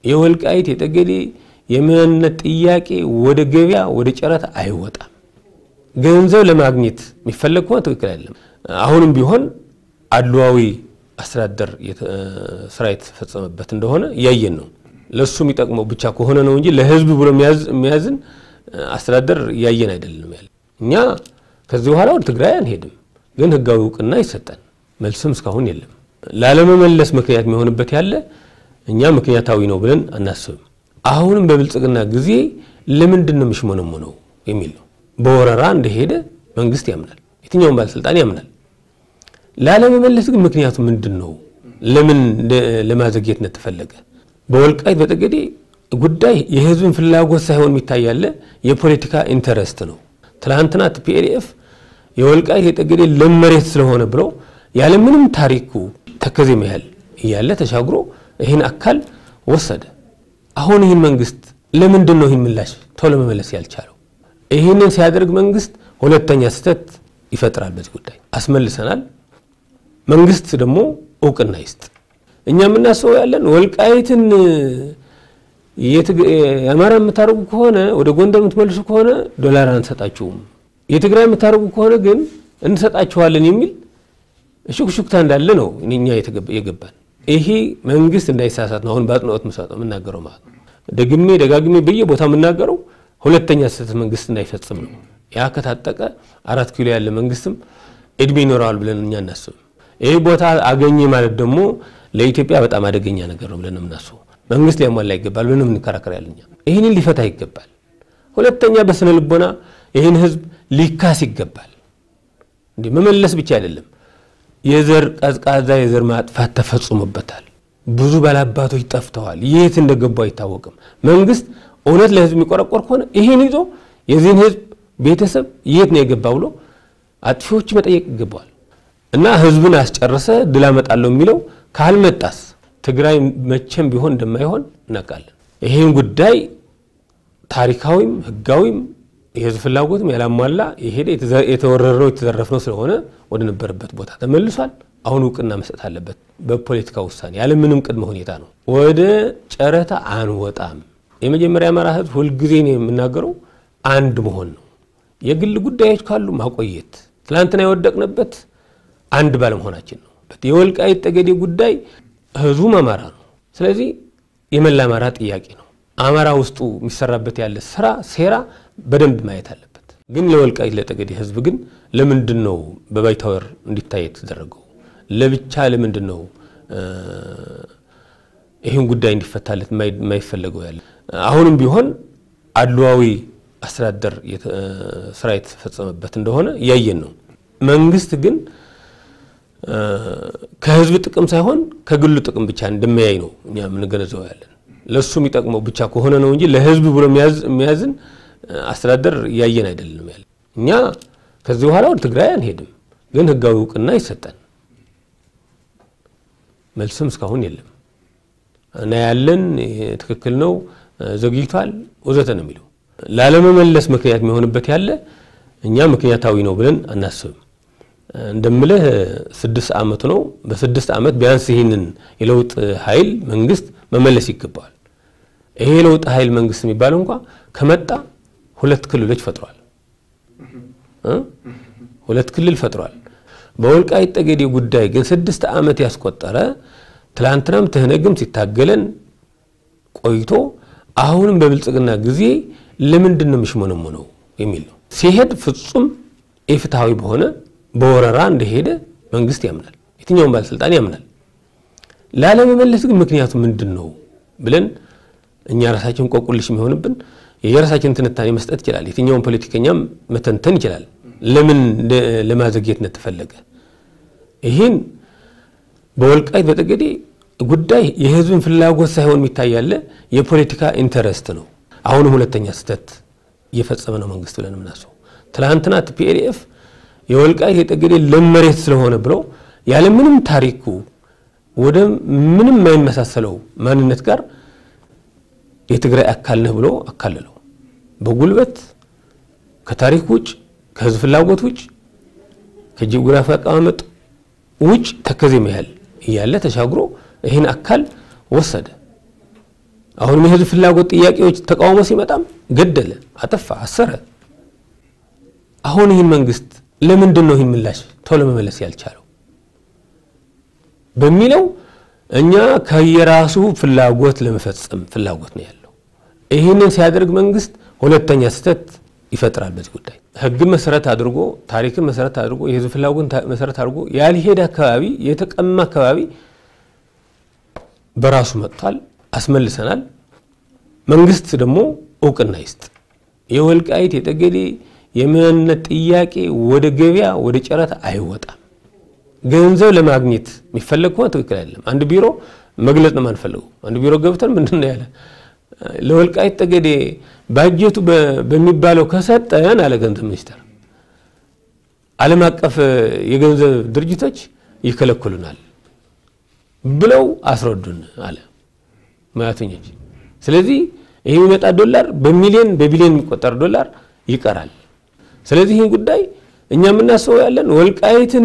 የወልቃይት የጠገዴ የማንነት ጥያቄ ወደ ገበያ ወደ ጨረታ አይወጣም። ገንዘብ ለማግኘት የሚፈለግ ከሆነ ትክክል አይደለም። አሁንም ቢሆን አድሏዊ አስተዳደር ስራ የተፈጸመበት እንደሆነ እያየን ነው። ለእሱ የሚጠቅመው ብቻ ከሆነ ነው እንጂ ለህዝብ ብሎ የሚያዝን አስተዳደር እያየን አይደለም ያለ። እኛ ከዚህ በኋላ ወደ ትግራይ አንሄድም፣ ግን ህጋዊ እውቅና ይሰጠን። መልስም እስካሁን የለም። ላለመመለስ ምክንያት የሚሆንበት ያለ እኛ ምክንያታዊ ነው ብለን አናስብም። አሁንም በብልጽግና ጊዜ ለምንድን ነው የሚሽሞነሞነው የሚል ነው። በወረራ እንደሄደ መንግስት ያምናል፣ የትኛውም ባለስልጣን ያምናል። ላለመመለስ ግን ምክንያቱ ምንድን ነው? ለምን ለማዘግየትነት ተፈለገ? በወልቃይት በጠገዴ ጉዳይ የህዝብን ፍላጎት ሳይሆን የሚታይ ያለ የፖለቲካ ኢንተረስት ነው። ትናንትና ቲፒኤልኤፍ የወልቃይት የጠገዴ ለም መሬት ስለሆነ ብሎ ያለምንም ታሪኩ ተከዜ ያህል እያለ ተሻግሮ ይህን አካል ወሰደ። አሁን ይህን መንግስት ለምንድን ነው ይህን ምላሽ ቶሎ መመለስ ያልቻለው? ይህንን ሲያደርግ መንግስት ሁለተኛ ስህተት ይፈጥራል። በዚህ ጉዳይ አስመልሰናል። መንግስት ደግሞ እውቅና ይስጥ። እኛ የምናስበው ያለን ወልቃይትን የአማራ የምታደርጉ ከሆነ ወደ ጎንደር የምትመልሱ ከሆነ ዶላር አንሰጣችሁም፣ የትግራይ የምታደርጉ ከሆነ ግን እንሰጣችኋለን የሚል ሹክሹክታ እንዳለ ነው እኛ የገባን። ይሄ መንግስት እንዳይሳሳት ነው አሁን በአጽንኦት የምናገረው ማለት ነው። ደግሜ ደጋግሜ በየቦታ የምናገረው ሁለተኛ ስህተት መንግስት እንዳይፈጽም ነው። ያ ከታጠቀ አራት ኪሎ ያለ መንግስትም እድሜ ይኖረዋል ብለን እኛ እናስብም። ይህ ቦታ አገኘ ማለት ደግሞ ለኢትዮጵያ በጣም አደገኛ ነገር ነው ብለን የምናስበው መንግስት ሊያሟላ ይገባል ብለን የምንከራከር ያለኛ ይህንን ሊፈታ ይገባል። ሁለተኛ በስነ ልቦና ይህን ህዝብ ሊካስ ይገባል። እንዲህ መመለስ ብቻ አይደለም፣ የዘር ቀዝቃዛ የዘር ማጥፋት ተፈጽሞበታል። ብዙ ባላባቶች ጠፍተዋል። የት እንደገቡ አይታወቅም። መንግስት እውነት ለህዝብ የሚቆረቆር ከሆነ ይህን ይዞ የዚህን ህዝብ ቤተሰብ የት ነው የገባ ብሎ አጥፊዎች መጠየቅ ይገባዋል። እና ህዝብን አስጨረሰ ድል አመጣለሁ የሚለው ካልመጣስ ትግራይ መቼም ቢሆን እንደማይሆን እናውቃለን። ይህን ጉዳይ ታሪካዊም ህጋዊም የህዝብ ፍላጎትም ያላሟላ የሄደ የተወረረው የተዘረፍነው ስለሆነ ወደ ነበረበት ቦታ ተመልሷል። አሁን እውቅና መስጠት አለበት በፖለቲካ ውሳኔ ያለምንም ቅድመ ሁኔታ ነው። ወደ ጨረታ አንወጣም። የመጀመሪያ አማራ ህዝብ ሁልጊዜ ነው የምናገረው አንድ መሆን ነው። የግል ጉዳዮች ካሉ ማቆየት ትላንትና የወደቅንበት አንድ ባለመሆናችን ነው። የወልቃይት ጠገዴ ጉዳይ ህዝቡም አማራ ነው። ስለዚህ የመላ አማራ ጥያቄ ነው። አማራ ውስጡ የሚሰራበት ያለ ስራ ሴራ በደንብ ማየት አለበት። ግን ለወልቃይት ለጠገዴ ህዝብ ግን ለምንድን ነው በባይታወር እንዲታይ የተደረገው? ለብቻ ለምንድን ነው ይህን ጉዳይ እንዲፈታለት የማይፈለገው ያለ? አሁንም ቢሆን አድሏዊ አስተዳደር ስራ የተፈጸመበት እንደሆነ እያየን ነው። መንግስት ግን ከህዝብ ጥቅም ሳይሆን ከግሉ ጥቅም ብቻ እንደሚያይ ነው እኛ የምንገነዘበው ያለን። ለእሱ የሚጠቅመው ብቻ ከሆነ ነው እንጂ ለህዝብ ብሎ የሚያዝን አስተዳደር እያየን አይደለም ያለ። እኛ ከዚህ በኋላ ወደ ትግራይ አንሄድም፣ ግን ህጋዊ እውቅና ይሰጠን። መልስም እስካሁን የለም እና ያለን ትክክል ነው ዘግይቷል ወዘተ ነው የሚለው። ላለመመለስ ምክንያት የሚሆንበት ያለ እኛ ምክንያታዊ ነው ብለን አናስብም። እንደምልህ ስድስት ዓመቱ ነው። በስድስት ዓመት ቢያንስ ይህንን የለውጥ ኃይል መንግስት መመለስ ይገባዋል። ይሄ የለውጥ ኃይል መንግስት የሚባለው እንኳ ከመጣ ሁለት ክልሎች ፈጥሯል። ሁለት ክልል ፈጥሯል። በወልቃይት ጠገዴ ጉዳይ ግን ስድስት ዓመት ያስቆጠረ ትላንትናም ትህነግም ሲታገለን ቆይቶ አሁንም በብልጽግና ጊዜ ለምንድን ነው የሚሽሞነሞነው የሚል ነው። ሲሄድ ፍጹም ኢፍትሐዊ በሆነ በወረራ እንደሄደ መንግስት ያምናል፣ የትኛውም ባለስልጣን ያምናል። ላለመመለስ ግን ምክንያቱ ምንድን ነው ብለን እኛ ራሳችን ቆቁልሽ የሚሆንብን የራሳችን ትንታኔ መስጠት ይችላል። የትኛውም ፖለቲከኛም መተንተን ይችላል። ለምን ለማዘግየትነት ተፈለገ? ይህን በወልቃይት በጠገዴ ጉዳይ የህዝብን ፍላጎት ሳይሆን የሚታይ ያለ የፖለቲካ ኢንተረስት ነው። አሁንም ሁለተኛ ስህተት እየፈጸመ ነው መንግስት ብለን የምናስበው ትናንትና ቲፒኤልኤፍ የወልቃይት የጠገዴ ለም መሬት ስለሆነ ብሎ ያለምንም ታሪኩ ወደ ምንም የማይመሳሰለው ማንነት ጋር የትግራይ አካል ነህ ብሎ አካለለው። በጉልበት ከታሪክ ውጭ ከህዝብ ፍላጎት ውጭ ከጂኦግራፊ አቀማመጥ ውጭ ተከዜ ያህል እያለ ተሻግሮ ይህን አካል ወሰደ። አሁንም የህዝብ ፍላጎት ጥያቄዎች ተቃውሞ ሲመጣም ገደለ፣ አጠፋ፣ አሰረ። አሁን ይህን መንግስት ለምንድን ነው ይህን ምላሽ ቶሎ መመለስ ያልቻለው በሚለው እኛ ከየራሱ ፍላጎት ለመፈጸም ፍላጎት ነው ያለው። ይህንን ሲያደርግ መንግስት ሁለተኛ ስህተት ይፈጥራል። በዚህ ጉዳይ ህግን መሰረት አድርጎ ታሪክን መሰረት አድርጎ የህዝብ ፍላጎት መሰረት አድርጎ ያልሄደ አካባቢ የተቀማ አካባቢ በራሱ መጥቷል፣ አስመልሰናል። መንግስት ደግሞ እውቅና ይስጥ። የወልቃይት የጠገዴ የማንነት ጥያቄ ወደ ገበያ ወደ ጨረታ አይወጣም። ገንዘብ ለማግኘት የሚፈለግ ከሆነ ትክክል አይደለም። አንድ ቢሮ መግለጽ ነው የማንፈልገው። አንድ ቢሮ ገብተን ምንድን ነው ያለ ለወልቃይት ጠገዴ ባጀቱ በሚባለው ከሰጠን አለ ገንዘብ ሚኒስቴር፣ ዓለም አቀፍ የገንዘብ ድርጅቶች ይከለክሉናል ብለው አስረዱን አለ ሙያተኞች። ስለዚህ ይህ የሚመጣ ዶላር በሚሊዮን በቢሊዮን የሚቆጠር ዶላር ይቀራል። ስለዚህ ይህን ጉዳይ እኛ የምናስበው ያለን ወልቃይትን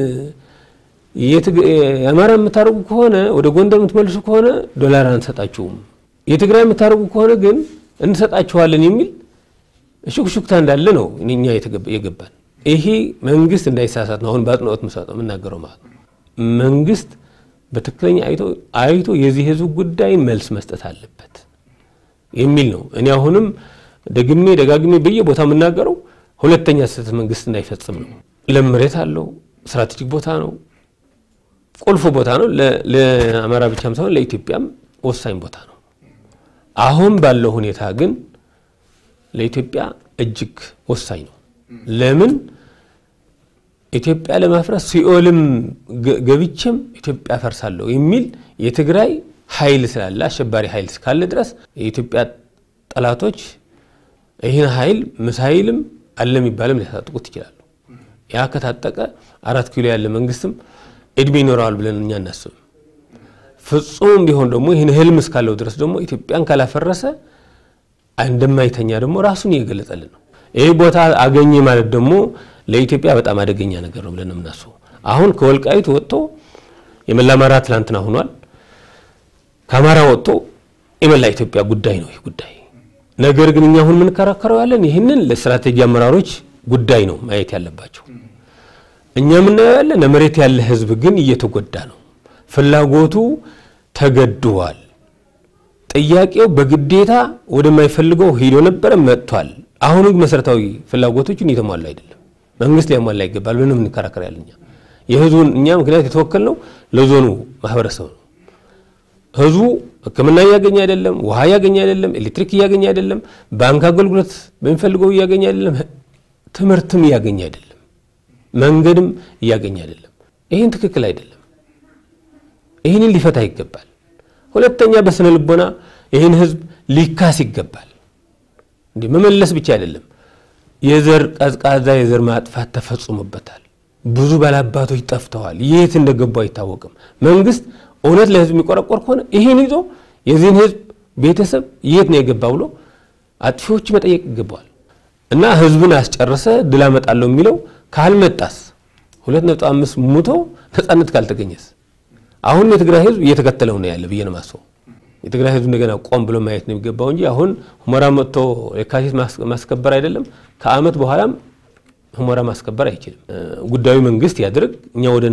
የአማራ የምታደርጉ ከሆነ ወደ ጎንደር የምትመልሱ ከሆነ ዶላር አንሰጣችሁም፣ የትግራይ የምታደርጉ ከሆነ ግን እንሰጣችኋለን የሚል ሹክሹክታ እንዳለ ነው እኛ የገባን። ይሄ መንግስት እንዳይሳሳት ነው አሁን በአጽንኦት የምናገረው ማለት ነው። መንግስት በትክክለኛ አይቶ አይቶ የዚህ ህዝብ ጉዳይ መልስ መስጠት አለበት የሚል ነው። እኔ አሁንም ደግሜ ደጋግሜ በየቦታ የምናገረው ሁለተኛ ስህተት መንግስት እንዳይፈጽም ነው። ለም መሬት አለው፣ ስትራቴጂክ ቦታ ነው፣ ቁልፍ ቦታ ነው። ለአማራ ብቻም ሳይሆን ለኢትዮጵያም ወሳኝ ቦታ ነው። አሁን ባለው ሁኔታ ግን ለኢትዮጵያ እጅግ ወሳኝ ነው። ለምን ኢትዮጵያ ለማፍረስ ሲኦልም ገብቼም ኢትዮጵያ ፈርሳለሁ የሚል የትግራይ ኃይል ስላለ አሸባሪ ኃይል እስካለ ድረስ የኢትዮጵያ ጠላቶች ይህን ኃይል ምሳይልም አለ የሚባልም ሊያታጥቁት ይችላሉ። ያ ከታጠቀ አራት ኪሎ ያለ መንግስትም እድሜ ይኖረዋል ብለን እኛ እናስብም። ፍጹም ቢሆን ደግሞ ይህን ህልም እስካለው ድረስ ደግሞ ኢትዮጵያን ካላፈረሰ እንደማይተኛ ደግሞ ራሱን እየገለጸልን ነው። ይህ ቦታ አገኘ ማለት ደግሞ ለኢትዮጵያ በጣም አደገኛ ነገር ነው ብለን የምናስበው። አሁን ከወልቃይት ወጥቶ የመላ አማራ ትላንትና ሆኗል። ከአማራ ወጥቶ የመላ ኢትዮጵያ ጉዳይ ነው ይህ ጉዳይ። ነገር ግን እኛ አሁን የምንከራከረው ያለን ይህንን ለስትራቴጂ አመራሮች ጉዳይ ነው ማየት ያለባቸው። እኛ የምናየው ያለን ለመሬት ያለ ህዝብ ግን እየተጎዳ ነው። ፍላጎቱ ተገድቧል። ጥያቄው በግዴታ ወደማይፈልገው ሂዶ ነበረ መጥቷል። አሁን ግን መሰረታዊ ፍላጎቶችን እየተሟሉ አይደለም። መንግስት ሊያሟላ ይገባል ብለን የምንከራከር ያለ እኛ የህዝቡን እኛ ምክንያት የተወከልነው ለዞኑ ማህበረሰብ ነው። ህዝቡ ሕክምና እያገኘ አይደለም፣ ውሃ እያገኘ አይደለም፣ ኤሌክትሪክ እያገኘ አይደለም፣ ባንክ አገልግሎት በሚፈልገው እያገኘ አይደለም፣ ትምህርትም እያገኘ አይደለም፣ መንገድም እያገኘ አይደለም። ይህን ትክክል አይደለም። ይህንን ሊፈታ ይገባል። ሁለተኛ በስነ ልቦና ይህን ህዝብ ሊካስ ይገባል። እንዲህ መመለስ ብቻ አይደለም። የዘር ቀዝቃዛ የዘር ማጥፋት ተፈጽሞበታል። ብዙ ባላባቶች ጠፍተዋል። የት እንደገቡ አይታወቅም። መንግስት እውነት ለህዝብ የሚቆረቆር ከሆነ ይህን ይዞ የዚህን ህዝብ ቤተሰብ የት ነው የገባ ብሎ አጥፊዎች መጠየቅ ይገባዋል። እና ህዝብን አስጨርሰ ድል አመጣለሁ የሚለው ካልመጣስ ሁለት ነጥብ አምስት ሙቶ ነጻነት ካልተገኘስ አሁን የትግራይ ህዝብ እየተከተለው ነው ያለ ብዬ ነው የማስበው። የትግራይ ህዝብ እንደገና ቆም ብሎ ማየት ነው የሚገባው እንጂ አሁን ሁመራ መጥቶ የካቲት ማስከበር አይደለም ከአመት በኋላም ሁመራ ማስከበር አይችልም። ጉዳዩ መንግስት ያድርግ፣ እኛ ወደ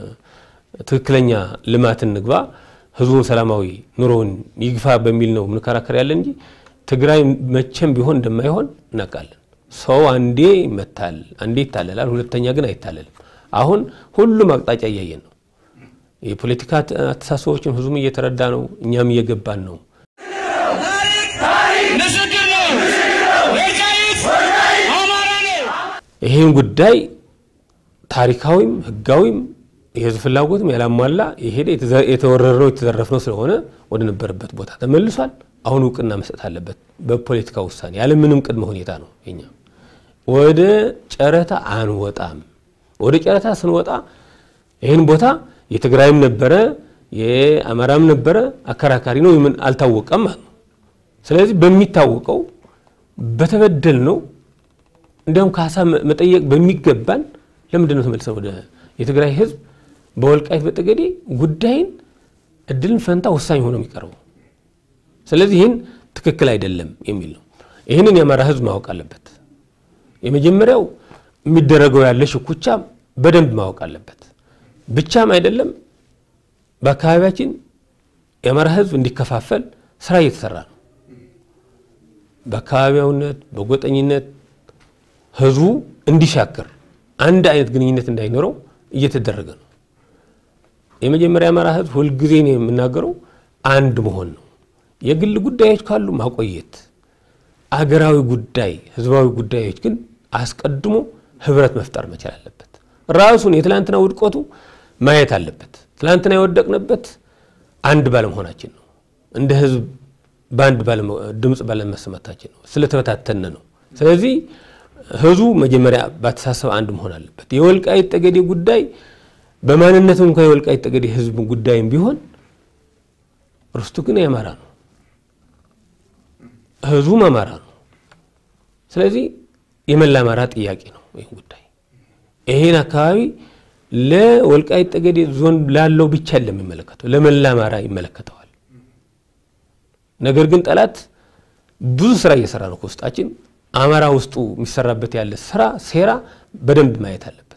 ትክክለኛ ልማት እንግባ፣ ህዝቡን ሰላማዊ ኑሮውን ይግፋ በሚል ነው የምንከራከር ያለ እንጂ ትግራይ መቼም ቢሆን እንደማይሆን እናውቃለን። ሰው አንዴ ይመታል፣ አንዴ ይታለላል፣ ሁለተኛ ግን አይታለልም። አሁን ሁሉም አቅጣጫ እያየን ነው። የፖለቲካ አስተሳሰቦችን ህዝቡም እየተረዳ ነው፣ እኛም እየገባን ነው። ይህን ጉዳይ ታሪካዊም ህጋዊም የህዝብ ፍላጎትም ያላሟላ የሄደ የተወረረው የተዘረፍነው ስለሆነ ወደ ነበረበት ቦታ ተመልሷል። አሁን እውቅና መስጠት አለበት በፖለቲካ ውሳኔ ያለምንም ቅድመ ሁኔታ ነው። የኛ ወደ ጨረታ አንወጣም። ወደ ጨረታ ስንወጣ ይህን ቦታ የትግራይም ነበረ የአማራም ነበረ አከራካሪ ነው ምን አልታወቀም ማለት ነው። ስለዚህ በሚታወቀው በተበደል ነው እንዲያውም ካሳ መጠየቅ በሚገባን ለምንድን ነው ተመልሰን ወደ የትግራይ ህዝብ በወልቃይት በጠገዴ ጉዳይን እድልን ፈንታ ወሳኝ ሆኖ የሚቀርበው? ስለዚህ ይህን ትክክል አይደለም የሚል ነው። ይህንን የአማራ ህዝብ ማወቅ አለበት። የመጀመሪያው የሚደረገው ያለ ሽኩቻ በደንብ ማወቅ አለበት። ብቻም አይደለም በአካባቢያችን የአማራ ህዝብ እንዲከፋፈል ስራ እየተሰራ ነው። በአካባቢያዊነት በጎጠኝነት ህዝቡ እንዲሻክር አንድ አይነት ግንኙነት እንዳይኖረው እየተደረገ ነው። የመጀመሪያ የአማራ ህዝብ ሁልጊዜ ነው የምናገረው አንድ መሆን ነው። የግል ጉዳዮች ካሉ ማቆየት፣ አገራዊ ጉዳይ ህዝባዊ ጉዳዮች ግን አስቀድሞ ህብረት መፍጠር መቻል አለበት። ራሱን የትላንትና ውድቀቱ ማየት አለበት። ትላንትና የወደቅንበት አንድ ባለመሆናችን ነው። እንደ ህዝብ በአንድ ድምፅ ባለመሰማታችን ነው። ስለተበታተነ ነው። ስለዚህ ህዝቡ መጀመሪያ በአተሳሰብ አንድ መሆን አለበት። የወልቃይት ጠገዴ ጉዳይ በማንነቱ እንኳ የወልቃይት ጠገዴ ህዝብ ጉዳይም ቢሆን ርስቱ ግን የአማራ ነው። ህዝቡም አማራ ነው። ስለዚህ የመላ አማራ ጥያቄ ነው። ይህ ጉዳይ ይሄን አካባቢ ለወልቃይት ጠገዴ ዞን ላለው ብቻ ለሚመለከተው ለመላ አማራ ይመለከተዋል። ነገር ግን ጠላት ብዙ ስራ እየሰራ ነው ከውስጣችን። አማራ ውስጡ የሚሰራበት ያለ ስራ ሴራ በደንብ ማየት አለብን።